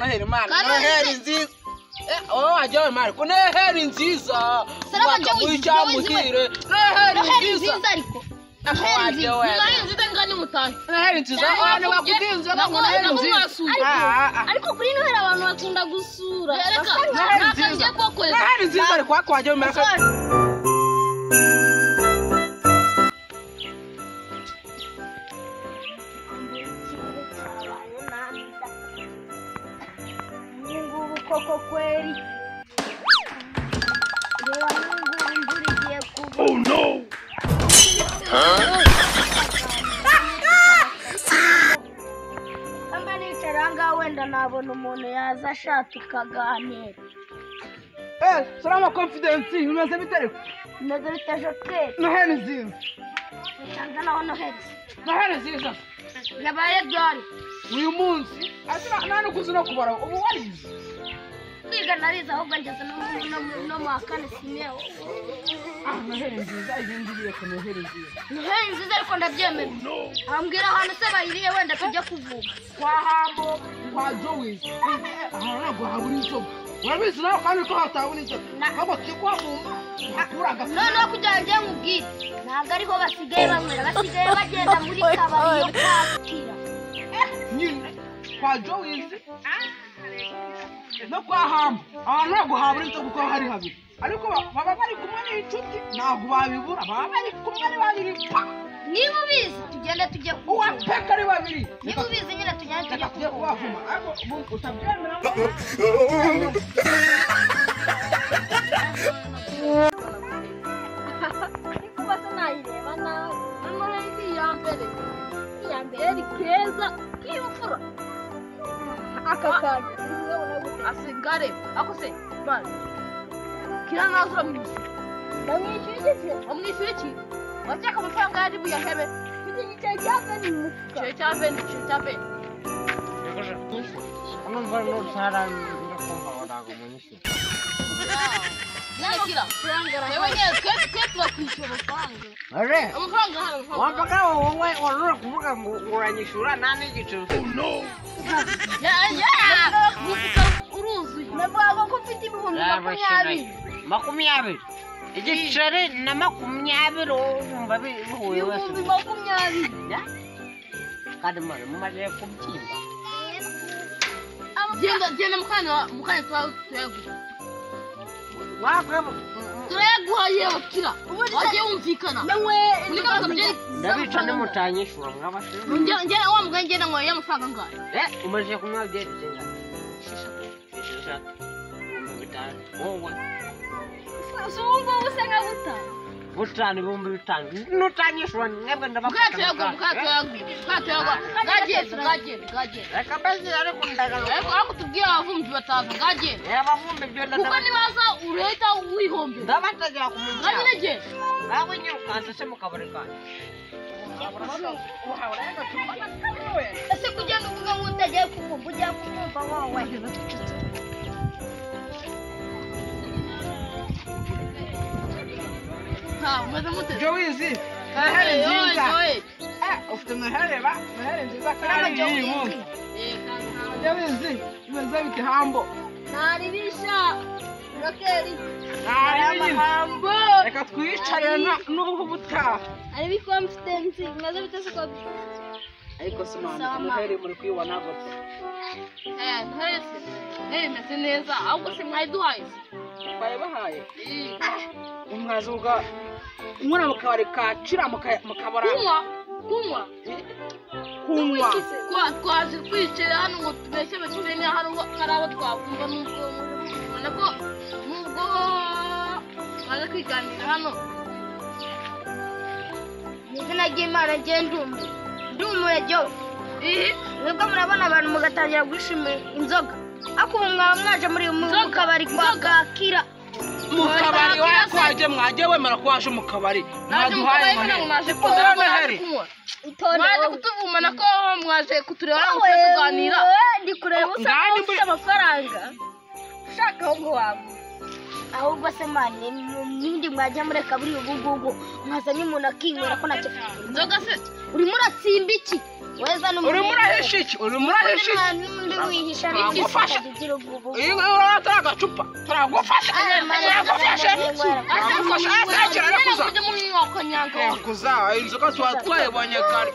Hermano, Kano no heri nzi- nziza Eh, oh ajya mari kuno heri nziza Salama ajya Bakagusha wizi- mugire no noheri heri nziza nziza ariko Ah, noheri ajya nziza wewe Noheri nziza ngane mutahe. no heri nziza Cyangwa oh bakubwiye- nabakudinze nabwo- bakubona heri nabwo nziza mwasuye. Ah, ah, ah. ariko kuri noheri abantu bakunda gusura Reka, Basa- Noheri nta nziza. kagiye no kubakorera. heri nziza ariko wako ajya mara Ubungubu koko kweri reba nk'ubu imvura igiye kugwa mba nicara ahangaha wenda nabona umuntu yaza ashaka tukaganira eh salama confidence bimaze bitari bimeze bite jokeri no heri nziza usanze naho noheri no heri nziza yabaye ryari uyu munsi ati nta nukuzi no kubara ubu warize kwiga narize ahubwo ngeze no mu- no mu- no mu wa kane simeho ah no heri nziza ibi ngiye ku no heri nziza noheri nziza ariko ndabyemera ambwira ahantu se bayiriye wenda tujya kuvuga kwa hambo kwa jowizi aha ntabwo habura inzoga urabizi nawe kandi ko hatabura inzoga ntabwo kigwa mu mva hakuraga noneho kugira ngo njye nkubwire ntabwo ariho basigaye banywera basigaye bagenda muri kabari yo kwakira nyine kwa jowizi no kwa hambo aha ntabwo habura inzoga kuko hari habiri ariko ba- baba bari kumwe n'inshuti ntabwo babibura baba bari kumwe ari babiri pa niba ubizi tugende tujye uwa kuvuga peka ari babiri niba ubizi nyine tugende tujye reka tujye kuvuga kubavuma ariko mu- utabyemera ngo kuba sinayireba nawe Noneho ndi iya mbere. Eri keza k'imfura. aka kantu Asigare. Ako se, mani. Kira nazura mwishyura. bamwishyura igeze Wamwishyura iki? Wacyeka amafaranga yari buyahebe. kuko igiceri cyave ni mu mufuka Igiceri cya venti, igiceri cya venti. Nyakira. Yewe nyine twe- twe tubakwishyura amafaranga. Ore, Amafaranga hano, amafaranga hano. wampaka wowe warura kuvuga ngo uranyishura nani igiciro. Ya- ya! Umufuka uruzuye. navuga ko mfite ibihumbi makumyabiri Makumyabiri. Igiceri na makumyabiri wumva bihuye wese. ibihumbi makumyabiri Kandi mara mumaze kubyimba. Genda genda mukanya wa- mukanya twa- turayaguha. Wabwe Turayaguha yewe kira. Wagiye wumvikana. nawe Muri kano kabyeri- ndabica nimutanyishura mwabashinzwe. Njye- njye- wa mugani njye nanyweye amafaranga angahe? Eh, umaze kunywa byerekeye. Esheshatu. Ibihumbi bitanu. Wowe. si ubu ngubu se nka buta Butanu ibihumbi bitanu. Nutanyishura mwebwe Mukanya ndabakata. turayaguha, mukanya turayaguha, mukanya turayaguha. Bwagenda, bwagenda, bwagenda. Reka basi ariko ndagaruka. Ariko ariko tubwire abavumbi bataza, bwagenda. abavumbi byonna Kuko nibaza urahita wihombera. ndabategera ku Nka nyine muryango genda. ngaho nyirukanse se mu kabari kanjye ese kugenda uvuga ngo utagiye kuvuga ujya kumva wowe Ha, umeze mute? jowizi noheri Yoye, nziza yoye. Eh, ufite noheri ba noheri nziza Urabona kandi y'uyu Jowizi? munsi Eh, kandi ntawe- jowizi bimeze bite hambo ntaribisha rokeri hambo reka twiyicare na- n'ubu butaha aribo iko mfite nzi bimaze bite se ko ariko simama Sama. noheri muri kwibona gutya Eh, ntese. Eh, meze neza. Ahubwo se mwayiduhaye se? baye bahaye Eh, umwazuga umwana mu kabari ka cira mu ka- mu kabara kunywa, kunywa. kunywa Twa- twaje twicaye hano ngo tubeshye abakire niba hari uwo- hari abo twakumva nubwo ubona ko nubwo baje kwiganirira hano mu izina ry'imana ngiye ndumve ndumuye jyo ihi mwebwe murabona abantu mugatangira gushima inzoga ariko ubu mwaba mwaje muri mu mu Inzoga, kabari kwa kakira mu kabari waje kwaje mwaje wemera ko waje mu kabari naje mwaduhaye mukabaye mbona ngo noheri mwaje Mwaduhaye kunywa mwaje noheri kunywa mwaje itonde kutuvumana ko mwaje kutureba Wowe, ngo tujye tuganira wowe, ndi kureba usa Ngani nk'aho ufite amafaranga ushaka ahubwo wagura ahubwo se mani nindi mwajya mureka buri ubu ngubu mwazanye umuntu akinywera ko nacyo inzoga se urimo uratsimba iki weza n'umuntu urimo urahisha iki urimo urahisha iki wihisha Turagufasha. ugira ubwo iyi ngiyi urabona turi agacupa turagufasha turagufashe turagufashe asa kirakuza kirakuza inzoga tuba twayibonye kare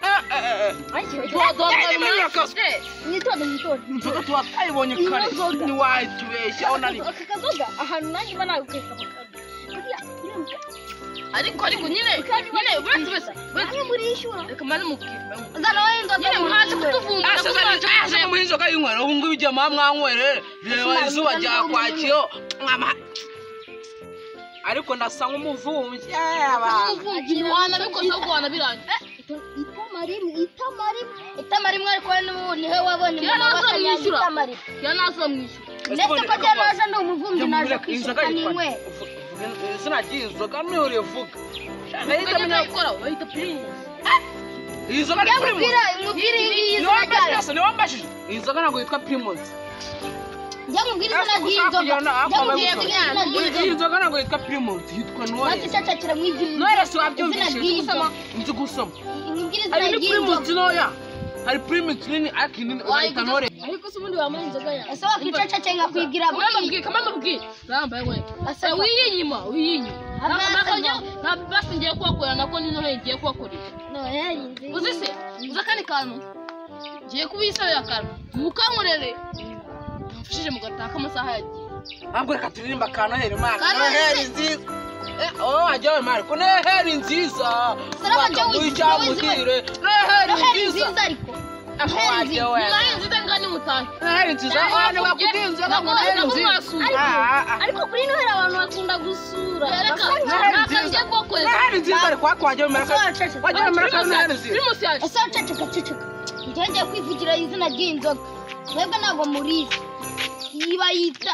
Eh, eh, eh, eh. mwitondo mwitondo inzoga tuba twayibonye kare Inzoga. ntiwatubeshyaho nari aka kazoga ahantu nanjye mba nagukeka mu kanwa buriya uriya ariko ariko nyine nyine uretse wese mukanya muriyishyura reka mane mubwire zana wowe inzoga nyine mwaje kutuvumbura aseze muha inzoga y'inywera ubu ngubu igihe muba mwanywere reba izuba rya kwakiyo mwama ariko ndasa nk'umuvumbyi Eh, abantu. wanabikoze ahubwo wanabirangiza itama rimwe itama rimwe itama rimwe ariko wowe n'ubu niwe wabonye Iyo naza mwishyura. itama rimwe iyo naza mwishyura ndetse ko Ese rya ubundi- naje ndi umuvumbyi naje Yamureka inzoga kwishyura yitwa n'inywera izina ry'inzoga niyo urivuga Shaka yahita ukamenya amenya- gukora bahita pirimusi iyi nzoga ni primus mubwira mubwira iyi niwe nzoga wambajije ryayo asa niwe wambajije iyi nzoga ntabwo yitwa primus jya mubwira Ese izina ushaka ry'inzoga kugira ngo jya ako mubwira babivuge. izina iyi ry'inzoga nzoga ntabwo yitwa primus yitwa maze noyes ushakakira mwibwira noyes izina wabyumvishije nzi ry'inzoga gusoma nzi gusoma mubwira izina hari ni primus ry'inzoga ntoya hari primus nini ariko inini urayita noyes ariko se ubundi wamuha inzoga yawe ese wakwicacake nkakwibwira kamwe mubwire kamwe mubwire rambaye we Asaba. wiyinyima wiyinyima Hamwe asaba. ntabwo basi ngiye kubakorera nako n'intore ngiye kubakorera uzi se uzi akandi kantu ngiye kubisabira akantu mukankorere mfashije mugataka amasaha yagiye ntabwo reka turirimba ka noheri mana Ka Noheri. noheri nziza Eh, wowe wajya we mara ko noheri nziza wajya Wakaguha wizihiwe, icyamugire noheri nziza nziza ariko Ako wajya we nayo nziza ngani mutashye noheri nziza abantu bakubwiye inzoga ngo noheri nziza Ah, ah, ah. ariko kuri noheri abantu bakunda gusura reka Noheri ntabwo nziza. ngiye kubakorera noheri nziza ariko ariko wajya we mara ko wajya we mara ko noheri nziza pirimusi yaje ese waceceka ceceka njyewe ngiye kwivugira izina ry'inzoga mwebwe ntabwo murizi iba yita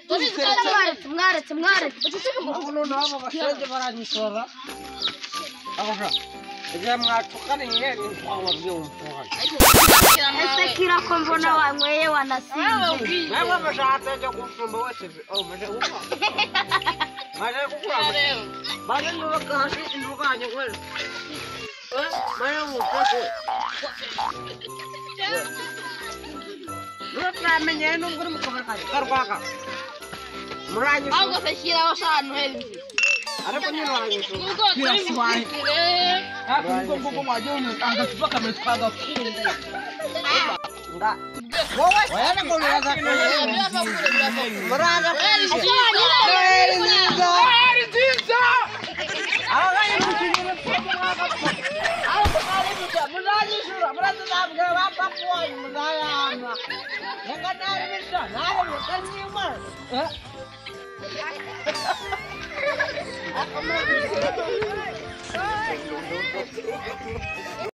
mwaretse mwaretse mwaretse abashenge baranyisora igihe mwatukaniye nitwawa byumvuye ese kira ko mbona wanyweye wanasinze namwe mushatse cyo gusumba wese maze gukora maze gukora maze nubaka hasi intuganye kweli maze gukora nutamenyeye n'ubwo uri mu kabari kaje karwaka muranyisora ahubwo se shyiraho ahantu heza ariko nyine wanyisora ubwo turi musikire hafi y'ubwoko wajya we agacupa kamwe twagafunguye nga wowe wera ngo muraza kure birava kure birava kure muraza kure Noheri nziza. noheri nziza